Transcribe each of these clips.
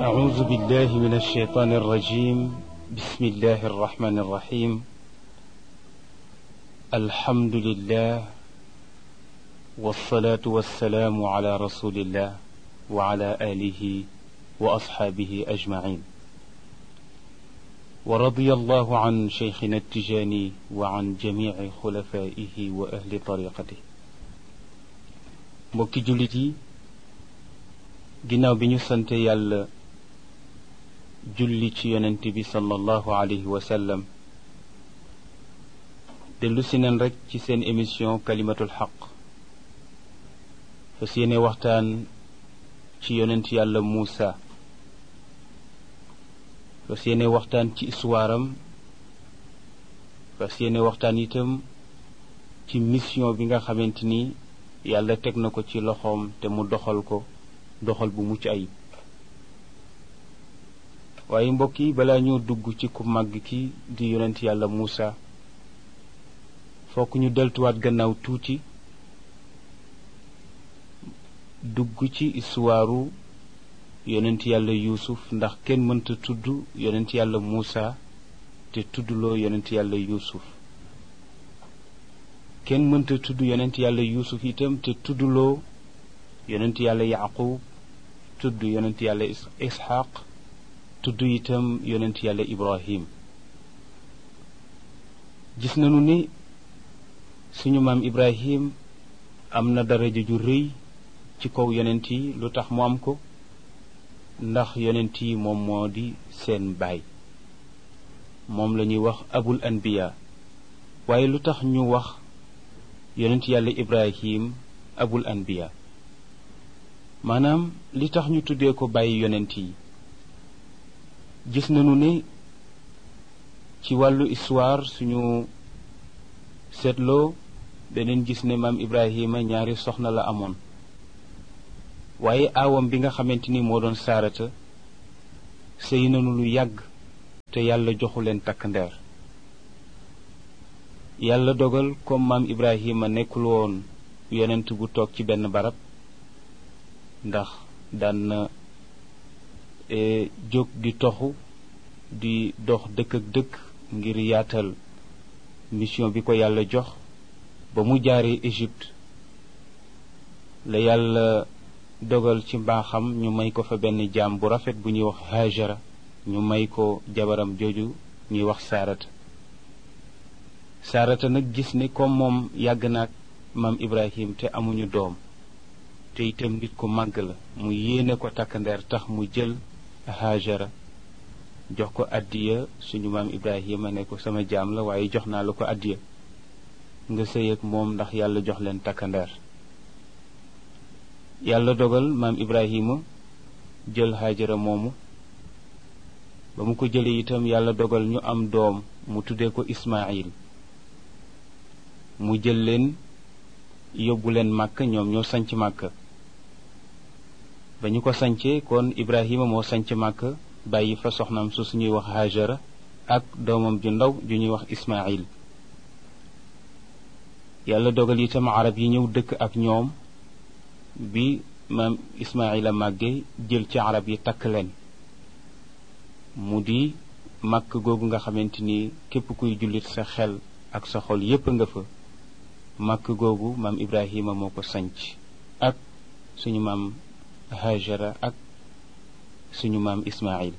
أعوذ بالله من الشيطان الرجيم بسم الله الرحمن الرحيم الحمد لله والصلاة والسلام على رسول الله وعلى آله وأصحابه أجمعين ورضي الله عن شيخنا التجاني وعن جميع خلفائه وأهل طريقته mbokki jullit yi ginnaaw bi ñu sante yàlla julli ci yonent bi sallallahu alayhi wa sallam dellu si neen rek ci seen émission kalimatul xaq fas yéene waxtaan ci yonent yàlla Muusa fas yéene waxtaan ci histoire am fas yéene waxtaan itam ci mission bi nga xamante ni yàlla teg na ko ci loxoom te mu doxal ko doxal bu mucc ayib waaye mbokk yi balaa ñoo dugg ci ku màgg ki di yonent yàlla Muusa fokk ñu deltuwaat gannaaw tuuti dugg ci istuwaaru yonent yàlla yuusuf ndax kenn mënta tudd yonent yàlla Muusa te tuddloo yonent yàlla yuusuf kenn mënta tudd yonent yàlla yuusuf itam te tuddloo yonent yàlla yaqub tudd yonent yàlla isxaq tudd itam yonent yàlla ibrahim gis nañu ni suñu maam ibrahim am na daraja ju rëy ci kaw yonent yi lu tax mu am ko ndax yonent yi moom moo di seen baay moom la ñuy wax abul anbiya waaye lu tax ñu wax yonent yàlla ibrahim abul anbiya maanaam li tax ñu tuddee ko bàyyi yonent yi gis nañu ne ci wàllu histoire suñu seetloo beneen gis ne maam ibrahima ñaari soxna la amoon waaye aawam bi nga xamante ni moo doon saarata sëy nañu lu yàgg te yàlla joxu leen takk ndeer yàlla dogal comme maam ibrahima nekkul woon yonent bu toog ci benn barab ndax daan na jóg di toxu di dox dëkk ak dëkk ngir yaatal mission bi ko yàlla jox ba mu jaaree Égypte la yàlla dogal ci mbaaxam ñu may ko fa benn jaam bu rafet bu ñuy wax Hajara ñu may ko jabaram jooju ñuy wax Saarata Saarata nag gis ne comme moom yàgg na ak maam Ibrahim te amuñu doom te itam nit ku màgg la mu yéene ko takk ndeer tax mu jël Hajara jox ko addiya suñu maam Ibrahima ne ko sama jaam la waaye jox naa la ko addiya nga sëy ak moom ndax yàlla jox leen takk ndeer yàlla dogal maam Ibrahima jël Hajara moomu ba mu ko jëlee itam yàlla dogal ñu am doom mu tuddee ko Ismaayil mu jël leen yóbbu leen màkk ñoom ñoo sanc màkk ba ñu ko sancee kon ibrahima moo sanc màkk bàyyi fa soxnaam su suñuy wax hajara ak doomam ju ndaw ju ñuy wax ismail yàlla dogal itam arab yi ñëw dëkk ak ñoom bi maam ismaila màgge jël ci arab yi takk leen mu di màkk googu nga xamante ni képp kuy jullit sa xel ak sa xol yépp nga fa màkk googu maam ibrahima moo ko sanc ak suñu maam hajara ak suñu maam ismail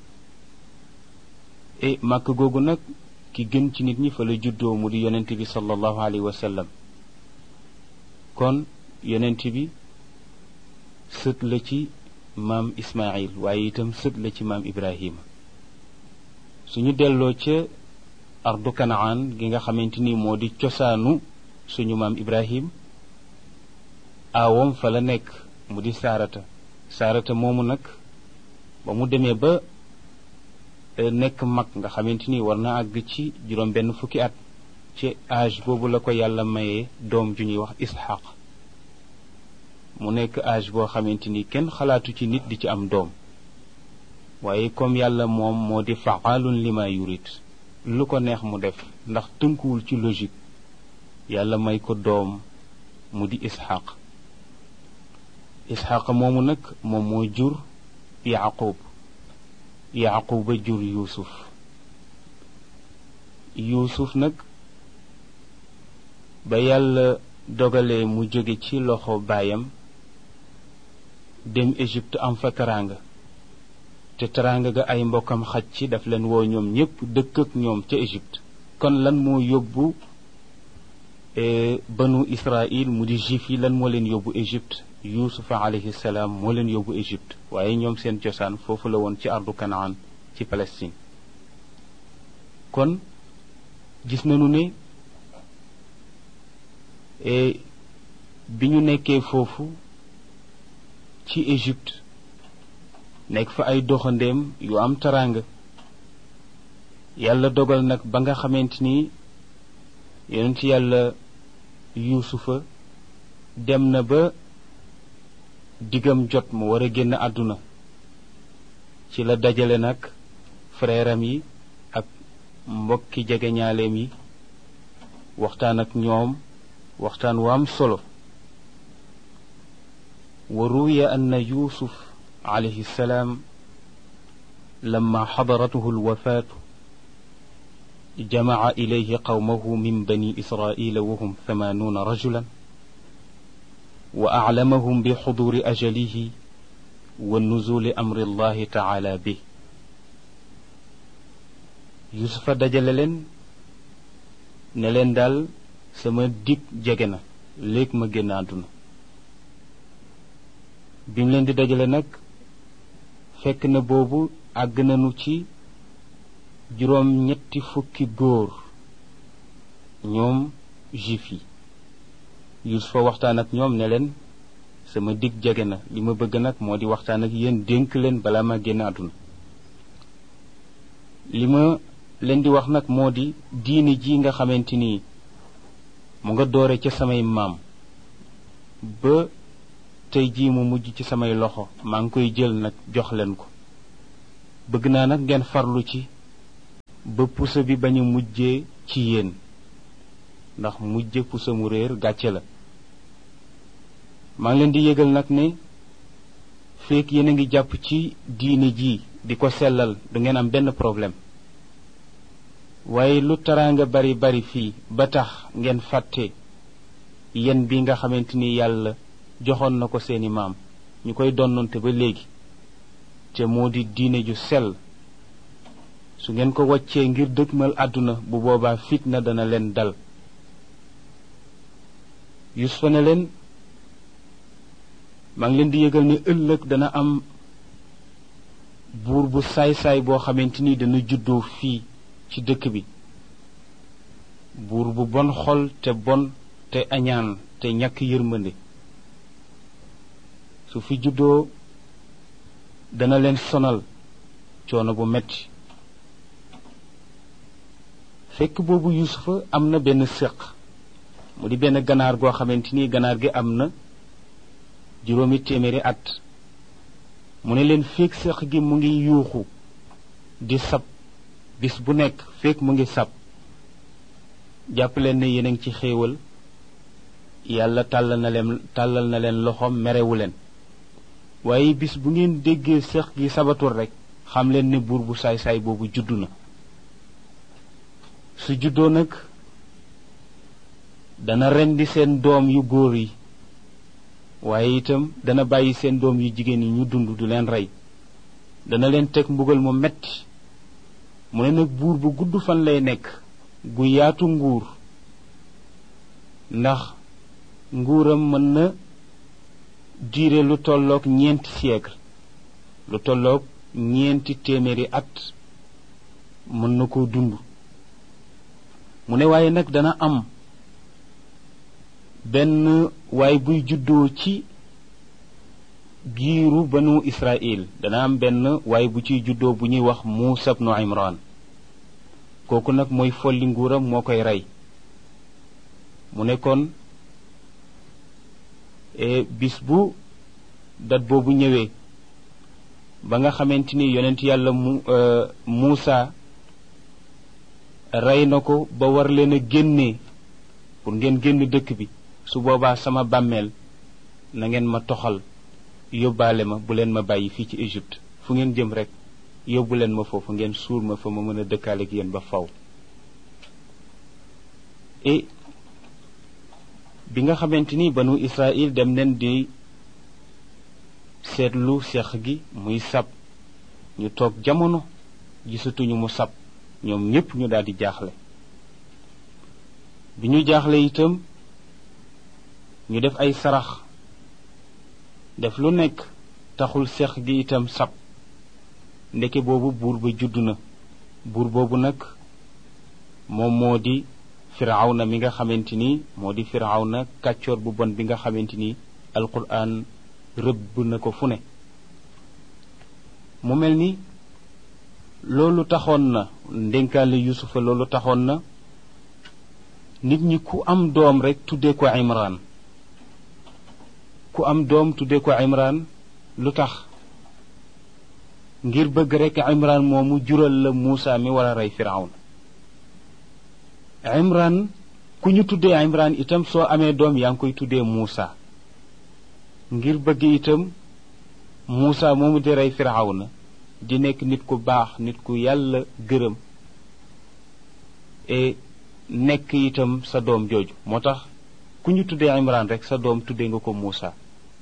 e màkk googu nag ki gën ci nit ñi fa la juddoo mu di yonent bi sallallahu alayhi wa sallam kon yonent bi sët la ci maam ismail waaye itam sët la ci maam ibrahima suñu delloo ca ardu kanaan gi nga xamante ni moo di cosaanu suñu maam ibrahim aawam fa la nekk mu di saarata saarata moomu nag ba mu demee ba nekk mag nga xamante ni war na àgg ci juróom benn fukki at ci âge boobu la ko yàlla mayee doom ju ñuy wax isxaq mu nekk âge boo xamante ni kenn xalaatu ci nit di ci am doom waaye comme yàlla moom moo di faalun lima yurit lu ko neex mu def ndax tënkuwul ci logique yàlla may ko doom mu di isxaq isxaq moomu nag moom moo jur yaqub yaquba jur yuusuf yuusuf nag ba yàlla dogalee mu jóge ci loxo baayam dem Égypte am fa teraanga te teraanga ga ay mbokkam xaj ci daf leen woo ñoom ñépp dëkk ak ñoom ca Égypte kon lan moo yóbbu banu Israël mu di juif yi lan moo leen yóbbu Égypte yuusufa alayhi salaam moo leen yóbbu Égypte waaye ñoom seen cosaan foofu la woon ci ardu Kanaan ci Palestine kon gis nañu ne bi ñu nekkee foofu ci Égypte nekk fa ay doxandeem yu am taraanga yàlla dogal nag ba nga xamante ni yonent yàlla yuusufa dem na ba diggam jot mu war a génn àdduna ci la dajale nag frèram yi ak mbokki jegeñaaleem yi waxtaan ak ñoom waxtaan wu am solo wa ruwiya anna yuusuf alayhi salaam lamma xadaratuhu alwafaatu jamaca ilayhi qawmahu min bani israila wahum thamanuuna rajulan wa aclamahum bi xuduri ajalihi wa nuzuli amri allahi taala bi yusufa dajale leen ne leen daal sama dig jege na léegi ma génn àdduna bi mu leen di dajale nag fekk na boobu àgg nañu ci juróom ñetti fukki góor ñoom juif yi yusufa waxtaan ak ñoom ne leen sama dig jege na li ma bëgg nag moo di waxtaan ak yéen dénk leen balaa ma génn àdduna li ma leen di wax nag moo di diine ji nga xamante ni mu nga doore ca samay maam ba tey jii mu mujj ci samay loxo maa ngi koy jël nag jox leen ko bëgg naa nag ngeen farlu ci ba pusa bi bañ a mujjee ci yéen ndax mujje pusa mu réer gàcce la maa ngi leen di yëgal nag ne feek yéen a ngi jàpp ci diine ji di ko sellal du ngeen am benn problème waaye lu taraanga bari bari fii ba tax ngeen fàtte yen bi nga xamante ni yàlla joxoon na ko seeni maam ñu koy donnante ba léegi te moo di diine ju sell su ngeen ko waccee ngir dëgmal àdduna bu boobaa fitna dana leen dal yusufa ne leen maa ngi leen di yëgal ne ëllëg dana am buur bu saay-saay boo xamante ni dana juddoo fii ci dëkk bi buur bu bon xol te bon te añaan te ñàkk yërmande su fi juddoo dana leen sonal coono bu metti fekk boobu yusufa am na benn séq mu di benn ganaar goo xamante ni ganaar gi am na juróomi téeméeri at mu ne leen fekk séq gi mu ngi yuuxu di sab bis bu nekk fekk mu ngi sab jàpp leen ne yéen a ngi ci xéewal yàlla tàllal na leen tàllal na leen loxoom merewu leen waaye bis bu ngeen déggee seex gi sabatul rek xam leen ne buur bu saay-saay boobu juddu na su juddoo nag dana rendi seen doom yu góor yi waaye itam dana bàyyi seen doom yu jigéen yi ñu dund du leen rey dana leen teg mbugal mu metti mu ne nag buur bu gudd fan lay nekk gu yaatu nguur ndax nguuram mën na diire lu tolloog ñeenti siècle lu tolloog ñeenti téeméeri at mën na koo dund mu ne waaye nag dana am benn waay buy juddoo ci giiru banu Israël dana am benn waay bu ciy juddoo bu ñuy wax Muusa bnu Imran kooku nag mooy folli nguuram moo koy rey mu ne kon bis bu dat boobu ñëwee ba nga xamante ni yonent yàlla mu Muusa rey na ko ba war leen a génnee pour ngeen génn dëkk bi su boobaa sama bàmmeel na ngeen ma toxal yóbbaale ma bu leen ma bàyyi fii ci Égypte fu ngeen jëm rek yóbbu leen ma foofu ngeen suur ma fa ma mën a dëkkaale ak yéen ba faw et bi nga xamante ni banu Israël dem nen di seetlu seex gi muy sab ñu toog jamono gisatuñu mu sab ñoom ñépp ñu daal di jaaxle bi ñu jaaxle itam ñu def ay sarax def lu nekk taxul seex gi itam sab ndeke boobu buur ba judd na buur boobu nag moom moo di firawna mi nga xamante ni moo di firawna kàccoor bu bon bi nga xamante ni alquran rëbb na ko fu ne mu mel ni loolu taxoon na ndénkaale yusufa loolu taxoon na nit ñi ku am doom rek tuddee ko imran ku am doom tuddee ko imran lu tax ngir bëgg rek imran moomu jural la muusa mi war a rey firawna imran ku ñu tuddee imran itam soo amee doom yaa ngi koy tuddee muusa ngir bëgg itam muusa moomu di rey firawna di nekk nit ku baax nit ku yàlla gërëm et nekk itam sa doom jooju moo tax ku ñu tuddee imran rek sa doom tuddee nga ko muusa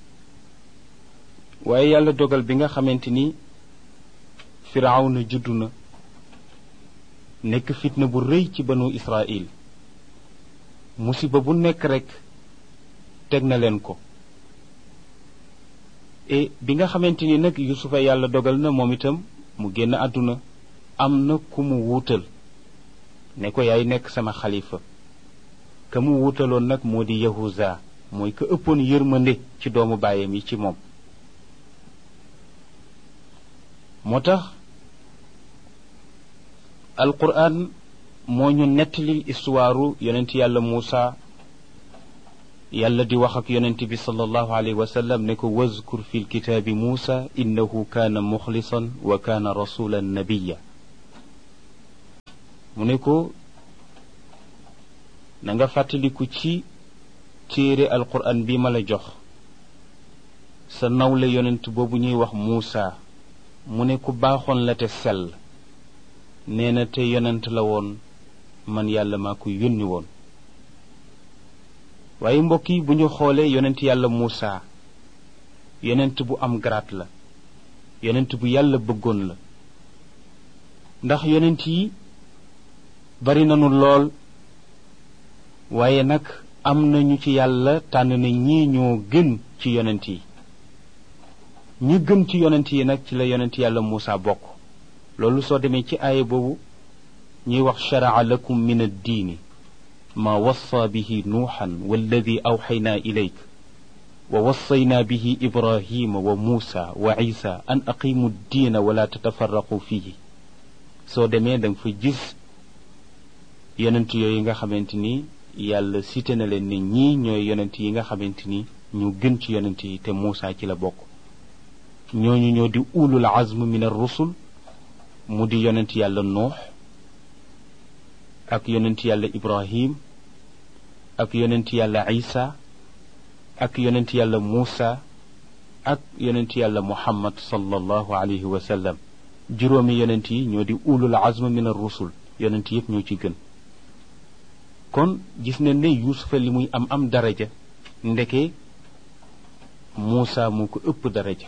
waaye yàlla dogal bi nga xamante ni firawna juddu na nekk fitna bu rëy ci banu israil musiba bu nekk rek teg na leen ko et bi nga xamante ni nag yusufa yàlla dogal na moom itam mu génn àdduna am na ku mu wuutal ne ko yaay nekk sama xalifa ka mu wuutaloon nag moo di yahuza mooy ka ëppoon yërmande ci doomu baayam yi ci moom moo tax alquran moo ñu nettalil istuwaaru yonent yàlla muusa yàlla di wax ak yonent bi sallallahu alayhi wa sallam ne ko wazkur fi lkitaabi muusa innahu kaana muxlisan wa kaana rasulan nabiya mu ne ko na nga fàttaliku ci téere alquran bi ma la jox sa nawle yonent boobu ñuy wax muusa mu ne ku baaxoon la te sell nee na te yonent la woon man yàlla maa ko yónni woon waaye mbokk yi bu ñu xoolee yonent yàlla Muusa yonent bu am garaat la yonent bu yàlla bëggoon la ndax yonent yi bari nañu lool waaye nag am nañu ci yàlla tànn na ñii ñoo gën ci yonent yi ñi gën ci yonent yi nag ci la yonent yàlla Muusa bokk loolu soo demee ci aaya boobu ñuy wax sharaa lakum min addiini ma wassa bihi nuuxan walladi awxaynaa ilayk wa wassaynaa bihi ibrahima wa muusa wa isa an aqimu ddiina wala tatafarraqu fihi soo demee da nga fa gis yonent yooyu nga xamante ni yàlla cité na leen ne ñii ñooy yonent yi nga xamante ni ñu gën ci yonent yi te muusa ci la bokk ñooñu ñoo di ulul azm min ar rusul mu di yonent yàlla nuux ak yonent yàlla ibrahim ak yonent yàlla isa ak yonent yàlla muusa ak yonent yàlla muhammad sallallahu alayhi wa sallam juróomi yonent yi ñoo di ulul azm min ar rusul yonent yépp ñoo ci gën kon gis nañ ne yuusufa li muy am am daraja ndeke muusa moo ko ëpp daraja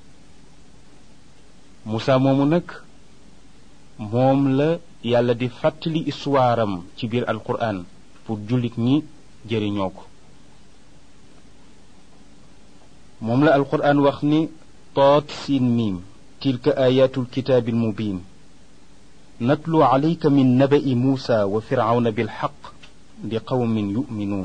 muusa moomu nag moom la yàlla di fàttali histoire am ci biir alquran pour jullit ñi jëriñoo ko moom la alquran wax ni toot siin miim tilka ayatul kitaabil mubin natlu alayka min naba'i muusa wa firawna bilxaq li qawmin yuminuun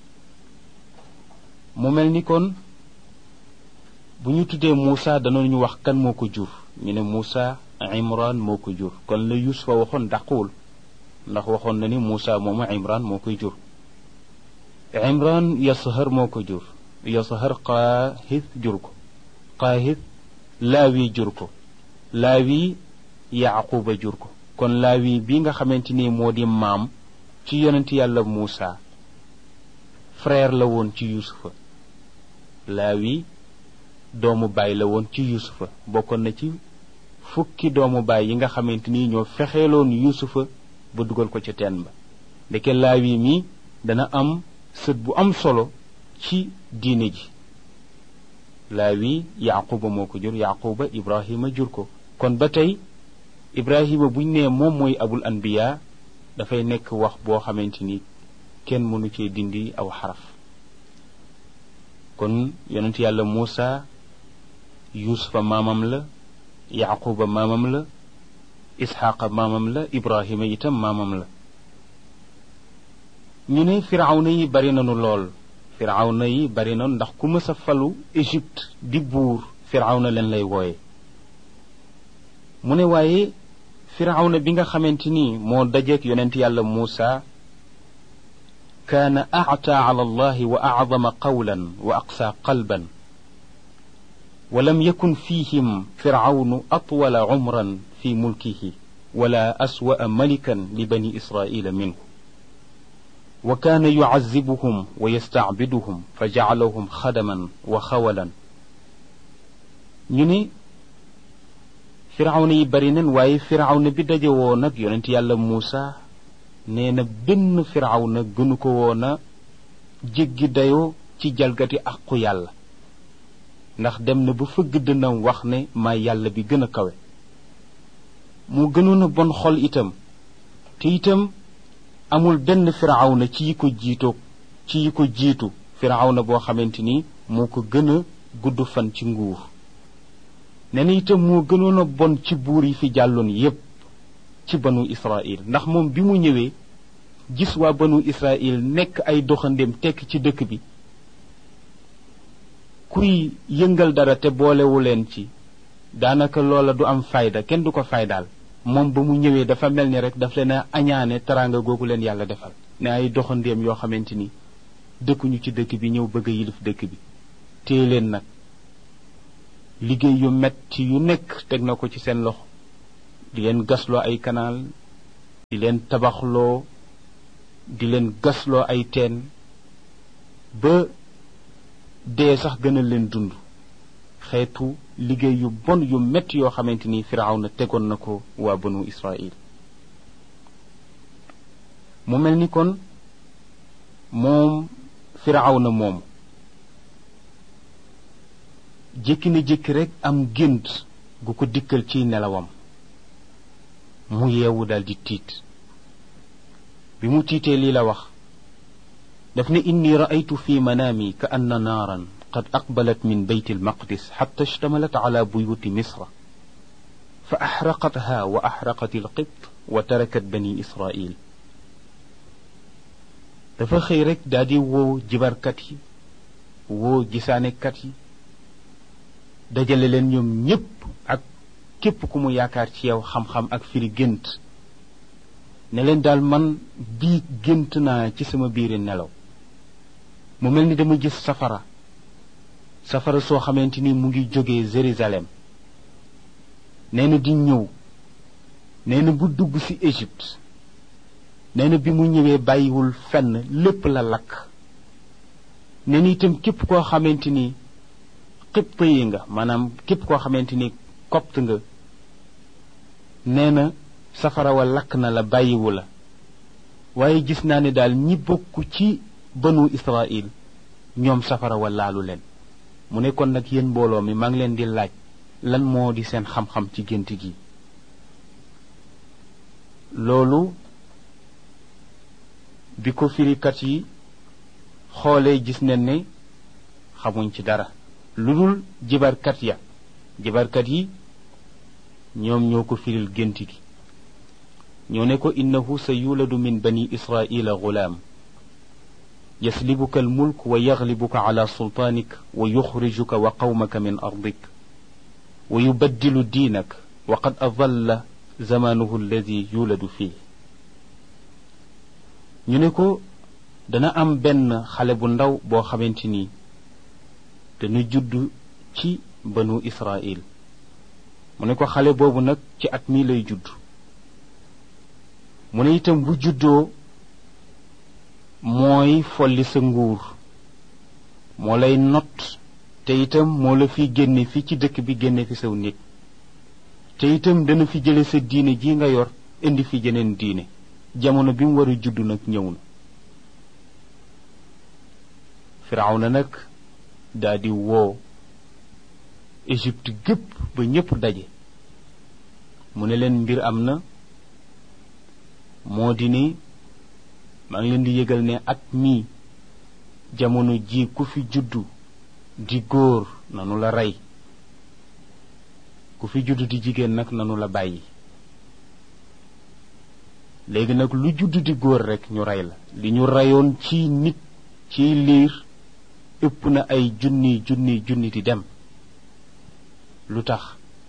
mu mel ni kon bu ñu tuddee muusa danañu wax kan moo ko jur ñu ne muusa imran moo ko jur kon la yusufa waxoon dàquwul ndax waxoon na ni muusa moomu imran moo koy jur imran yasahar moo ko jur yasahar qaahis jur ko qaahis laawi jur ko laawi yaquba jur ko kon laawi bi nga xamante ni moo di maam ci yonent yàlla muusa frère la woon ci yusufa laawi doomu baay la woon ci yusufa bokkoon na ci fukki doomu baay yi nga xamante ni ñoo fexeeloon yuusufa ba dugal ko ca teen ba ndeke laawi mi dana am sët bu am solo ci diine ji laawi yaquba moo ko jur yaquba ibrahima jur ko kon ba tey ibrahima buñ nee moom mooy abul anbiya dafay nekk wax boo xamante ni kenn mënu cee dindi aw xaraf kon yonent yàlla muusa yuusufa maamam la yaquba maamam la isxaqa maamam la ibrahima itam maamam la ñu ne firawna yi bari nanu lool firawna yi bari nanu ndax ku mës a falu égypte di buur firawna leen lay wooye mu ne waaye firawna bi nga xamante ni moo dajeek yonent yàlla muusa kaana actaa ala allahi wa acdama qawlan wa aqsaa qalban ولم يكن فيهم فرعون أطول عمرا في ملكه ولا أسوأ ملكا لبني إسرائيل منه وكان يعذبهم ويستعبدهم فجعلهم خدما وخولا ñune firawna yi bari nen waaye firawna bi daje woon nag yonent yàlla muusa nee na benn firawna gënu ko woon a jéggi dayoo ci jalgati aqu yàlla ndax dem na ba fëgg dënam wax ne maa yàlla bi gën a kawe mu gënoon a bon xol itam te itam amul benn firawna ci yi ko jiitoog ci yi ko jiitu firawna boo xamante ni moo ko gën a gudd fan ci nguur nee na itam moo gënoon a bon ci buur yi fi jàlloon yépp ci banu israil ndax moom bi mu ñëwee gis waa banu israil nekk ay doxandéem tekk ci dëkk bi kuy yëngal dara te boolewu leen ci daanaka loola du am fayda kenn du ko faydaal moom ba mu ñëwee dafa mel ni rek daf leen a añaane teraanga googu leen yàlla defal ne ay doxandéem yoo xamante ni dëkkuñu ci dëkk bi ñëw bëgg a yilif dëkk bi téye leen nag liggéey yu metti yu nekk teg na ko ci seen loxo di leen gasloo ay kanaal di leen tabaxloo di leen gasloo ay teen ba dee sax gënal leen dund xeetu liggéey yu bon yu metti yoo xamante ni firawna tegoon na ko waa banu israil mu mel ni kon moom firawna moom jékki na jékki rek am gént gu ko dikkal ci nelawam mu yeewu daldi tiit bi mu tiitee lii la wax daf ne inni raaytu fi manaami ka anna naaran qad aqbalat min bayt almaqdis xatta ishtamalat ala buyuti misra fa axraqatha wa axraqat alqibt wa tarakat bani israil dafa xëy rek daal di woo jibarkat yi woo gisaanekat yi dajale leen ñoom ñépp ak képp ku mu yaakaar ci yow xam-xam ak firi gént ne leen daal man bii gént naa ci sama biiri nelaw mu mel ni dama gis safara safara soo xamante ni mu ngi jógee Jérusalem nee na di ñëw nee na bu dugg ci Égypte nee na bi mu ñëwee bàyyiwul fenn lépp la lakk nee na itam képp koo xamante ni xipt yi nga maanaam képp koo xamante ni copte nga nee na safara wa lakk na la bàyyiwu la waaye gis naa ne daal ñi bokk ci banu Israil ñoom safara wa laalu leen mu ne kon nag yéen mbooloo mi maa ngi leen di laaj lan moo di seen xam-xam ci gént gi loolu bi ko firikat yi xoolee gis nañ ne xamuñ ci dara lu dul jibarkat ya jibarkat yi ñoom ñoo ko firil gént gi ñoo ne ko innahu sa yuladu min bani israila gulaam yaslibuka almulk wa yaglibuka ala sultaanik wa yuxrijuka wa qawmaka min ardik wa yubaddilu diinak wa qad adalla zamanuhu alladi yuladu fii ñu ne ko dana am benn xale bu ndaw boo xamante ni dana judd ci banu israil mu ne ko xale boobu nag ci at mii lay judd mu ne itam bu juddoo mooy folli sa nguur moo lay not te itam moo la fi génne fi ci dëkk bi génne fi saw nit te itam dana fi jële sa diine ji nga yor indi fi jeneen diine jamono bi mu war a judd nag ñëw na firawna nag daldi woo Égypte gépp ba ñépp daje mu ne leen mbir am na moo di ni maa ngi leen di yëgal ne at mii jamono ji ku fi juddu di góor nanu la rey ku fi juddu di jigéen nag nanu la bàyyi léegi nag lu juddu di góor rekk ñu rey la li ñu reyoon ci nit ci liir ëpp na ay junni junni junni di dem lu tax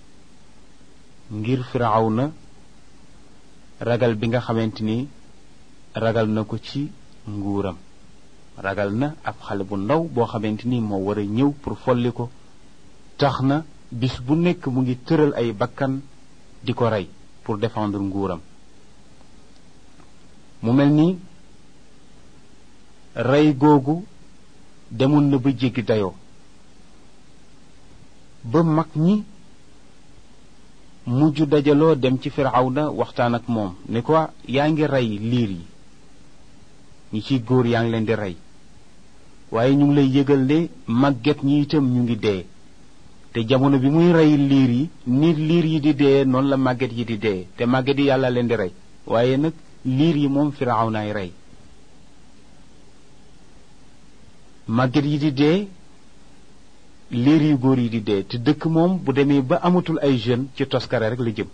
ngir firawna ragal bi nga xamante ni ragal na ko ci nguuram ragal na ab xale bu ndaw boo xamante ni moo war a ñëw pour folli ko tax na bis bu nekk mu ngi tëral ay bakkan di ko rey pour défendre nguuram mu mel ni rey googu demoon na ba jéggi dayoo ba mag ñi mujj dajaloo dem ci firawna waxtaan ak moom ni ko yaa ngi rey liir yi ñi ciy góor yaa ngi leen di rey waaye ñu ngi lay yëgal ne màgget ñi itam ñu ngi dee te jamono bi muy rey liir yi ni liir yi di dee noonu la màgget yi di dee te màgget yi yàlla leen di rey waaye nag liir yi moom firawnaay rey màgget yi di dee liir yu góor yi di dee te dëkk moom bu demee ba amatul ay jeunes ci toskare rek la jëm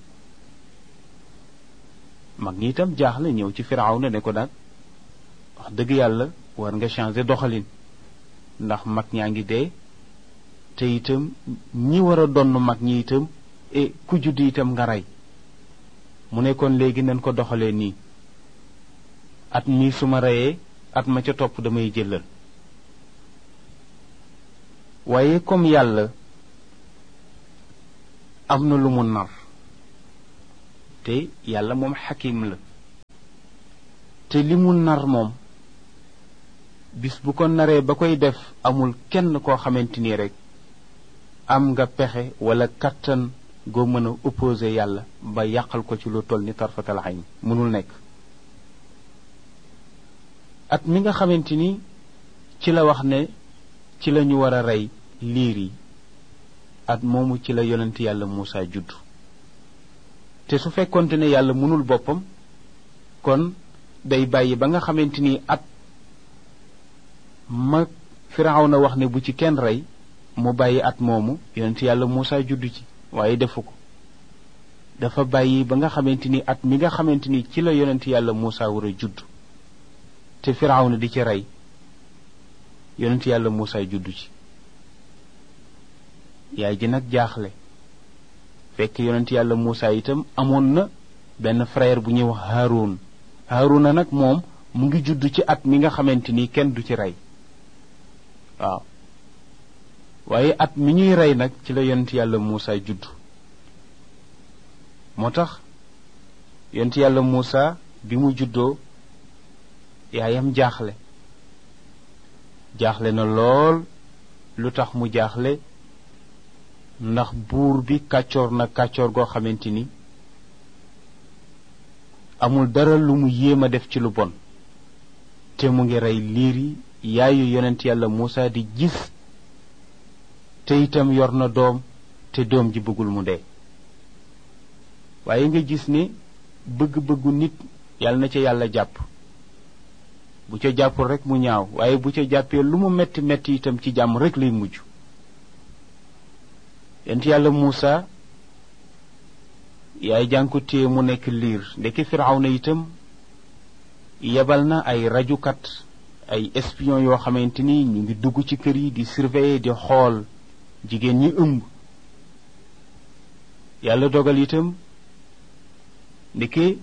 mag ñi itam jaaxle ñëw ci firawna ne ko daal wax dëgg yàlla war nga changer doxalin ndax mag ñaa ngi dee te itam ñi war a donn mag ñi itam e ku judd itam nga rey mu ne kon léegi nañ ko doxalee nii at mi su ma reyee at ma ca topp damay jëlal waaye comme yàlla am na lu mu nar te yàlla moom xakim la te li mu nar moom bis bu ko naree ba koy def amul kenn koo xamante ni rek am nga pexe wala kattan goo mën a opposé yàlla ba yàqal ko ci lu toll ni tarfatal ayn mënul nekk at mi nga xamante ni ci la wax ne ci la ñu war a rey liir yi at moomu ci la yonent yàlla Muusa judd te su fekkonte ne yàlla mënul boppam kon day bàyyi ba nga xamante ni at ma Firawna wax ne bu ci kenn rey mu bàyyi at moomu yonent yàlla Muusa judd ci waaye defu ko dafa bàyyi ba nga xamante ni at mi nga xamante ni ci la yonent yàlla Muusa war a judd te Firawna di ci rey yonent yàlla Muusa juddu ci yaay ji nag jaaxle fekk yonent yàlla Muusa itam amoon na benn frère bu ñuy wax Haarun Haaruna nag moom mu ngi judd ci at mi nga xamante ni kenn du ci rey waaw waaye at mi ñuy rey nag ci la yonent yàlla Muusa judd moo tax yonent yàlla Muusa bi mu juddoo yaayam jaaxle jaaxle na lool lu tax mu jaaxle ndax buur bi kàccoor na kàccoor goo xamante ni amul dara lu mu yéem a def ci lu bon te mu ngi rey liir yi yaayu yonent yàlla Muusa di gis te itam yor na doom te doom ji bëggul mu dee waaye nga gis ne bëgg-bëggu nit yàlla na ca yàlla jàpp bu ca jàppul rek mu ñaaw waaye bu ca jàppee lu mu metti metti itam ci jàmm rek lay mujj yent yàlla Muusa yaay jànku téye mu nekk liir ndekki Firawna itam yebal na ay rajukat ay espion yoo xamante ni ñu ngi dugg ci kër yi di surveiller di xool jigéen ñi ëmb yàlla dogal itam ndeke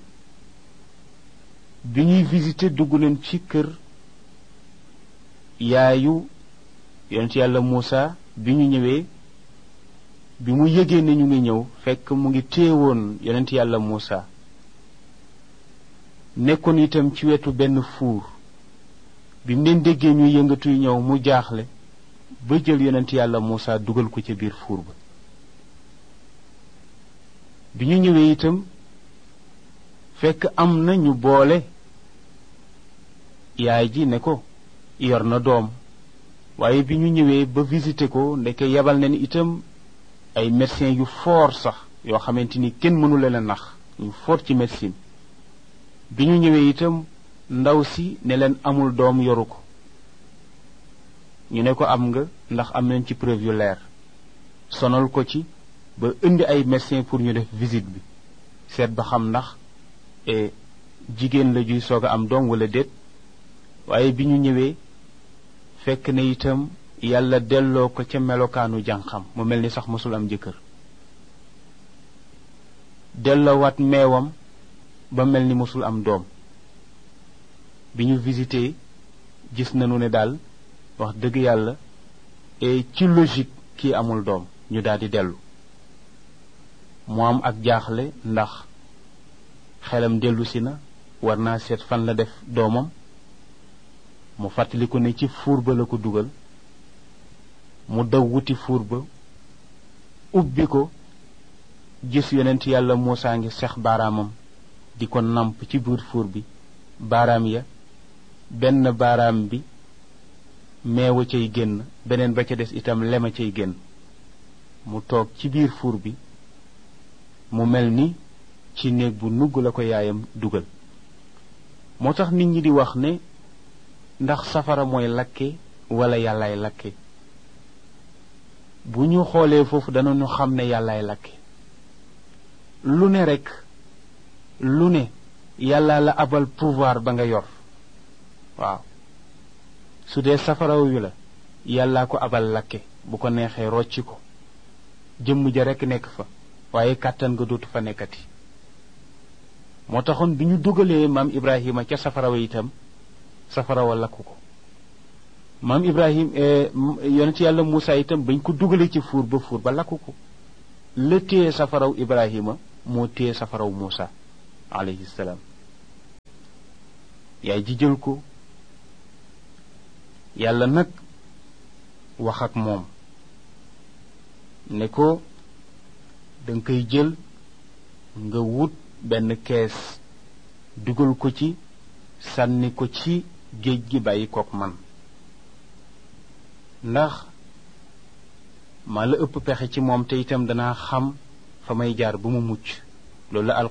bi ñuy visité dugg nañ ci kër yaayu yonent yàlla Muusa bi ñu ñëwee bi mu yëgee ne ñu ngi ñëw fekk mu ngi téewoon yonent yàlla Muusa nekkoon itam ci wetu benn fuur bi mu leen déggee ñuy yëngatuy ñëw mu jaaxle ba jël yonent yàlla Muusa dugal ko ca biir fuur ba bi ñu ñëwee itam fekk am na ñu boole yaay ji ne ko yor na doom waaye bi ñu ñëwee ba visité ko ndeke yebal nañ itam ay médecins yu fort sax yoo xamante ni kenn mënu leen a nax ñu fort ci médecine bi ñu ñëwee itam ndaw si ne leen amul doom yoru ko ñu ne ko am nga ndax am nañ ci preuve yu leer sonal ko ci ba indi ay médecins pour ñu def visite bi seet ba xam ndax jigéen la juy soog a am doom wala déet waaye bi ñu ñëwee fekk na itam yàlla delloo ko ca melokaanu jànqam mu mel ni sax mosul am jëkkër delloowaat meewam ba mel ni mosul am doom bi ñu visité gis nañu ne daal wax dëgg yàlla et ci logique kii amul doom ñu daal di dellu mu am ak jaaxle ndax xelam dellu si na war naa seet fan la def doomam mu fàttaliku ne ci fuur ba la ko dugal mu daw wuti fuur ba ubbi ko gis yonent yàlla Muusaa ngi sex baaraamam di ko namp ci biir fuur bi baaraam ya benn baaraam bi meewa cay génn beneen ba ca des itam lema cay génn mu toog ci biir fuur bi mu mel ni ci néeg bu nugg la ko yaayam dugal moo tax nit ñi di wax ne ndax safara mooy lakke wala yàllaay lakke bu ñu xoolee foofu danañu xam ne yàllaay lakke lu ne rekk lu ne yàlla la abal pouvoir ba nga yor waaw su dee safaraw wi la yàllaa ko abal lakke bu ko neexee rocci ko jëmm ja rekk nekk fa waaye kàttan nga dootu fa nekkati moo taxoon bi ñu dugalee maam Ibrahima ca safara wa itam safara wa lakku ko maam Ibrahim yonent yàlla Muusaa itam bañ ko dugalee ci fuur ba fuur ba lakku ko la téye safaraw Ibrahima moo téye safaraw Muusaa alayhi salaam yaay ji jël ko yàlla nag wax ak moom ne ko danga koy jël nga wut benn kees dugal ko ci sànni ko ci géej gi bàyyi kook man ndax maa la ëpp pexe ci moom te itam danaa xam fa may jaar ba mu mucc loolu la